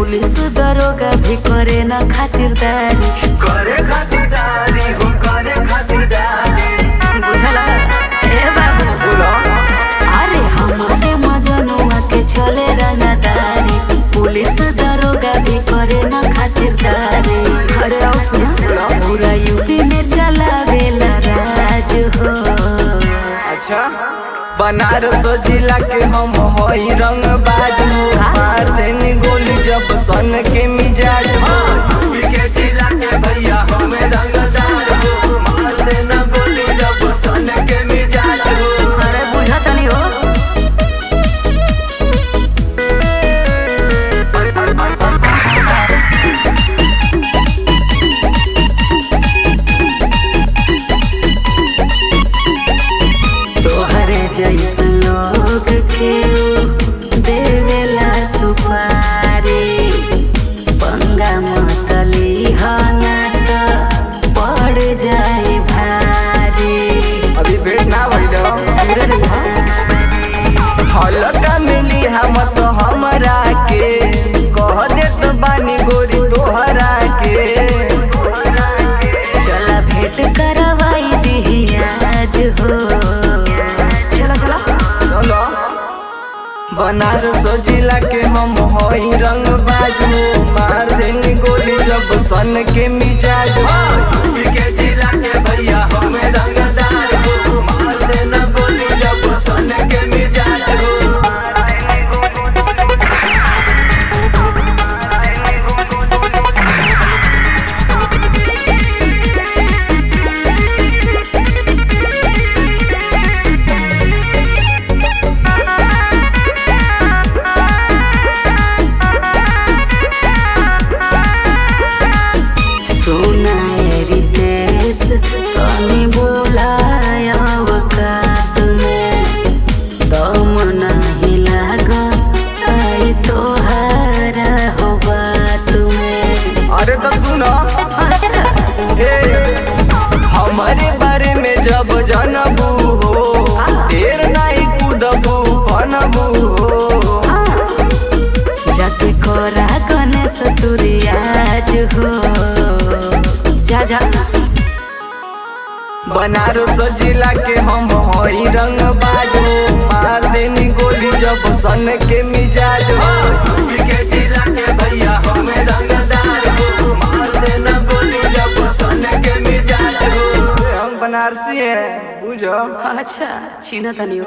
Police दरोगा भी करे न खातिरदारी करे खातिरदारी हो करे खातिरदारी बुझला ए बाबू बोलो अरे हमारे मजनुआ के चले रंगदारी पुलिस दरोगा भी करे न खातिरदारी अरे आओ सुना पूरा यूपी में चलावेला राज हो अच्छा बनारस जिला के हम हई रंग बाजू मार देनी गोली जब सन के मिजाज हो यूपी के जिला के भैया हमें रंग हो मार देना गोली जब सन के मिजाज हो अरे बुझा तनी हो तोहरे जैसन लोग के देवेला सुपारी पंगा मतली हना त पड़ जाए भारी अभी भेट ना भइलो पूरे रहिहा। हल्का मिली हम तो हमरा के कह देत बानी गोरी तोहरा के चला भेंट करवाई दिही आज हो चलो चलो चलो बनारस जिला के हम हई रंग बाजू मार देनी गोली जब सन के मिजाज हो यूपी के जिला के भैया हमें रंगदार हो मार देना गोली जब सन के मिजाज हो सोना रितेश तनी बोलाय अवकात में दम नाही लाग आई तोहारा हो बात में अरे तो सुनो अच्छा हे हमारे बारे में जब जानबू हो ढेर नहीं कूदबू बनबू हो जाके कोरा गणेश तुरियाज हो जा जा बनारस जिला के हम हई रंग बाजू मार देनी गोली जब सन के मिजाज हो यूपी के जिला के भैया हमें रंगदार हो मार देना गोली जब सन के मिजाज हो हम बनारसी हैं बुझो अच्छा छीना तनी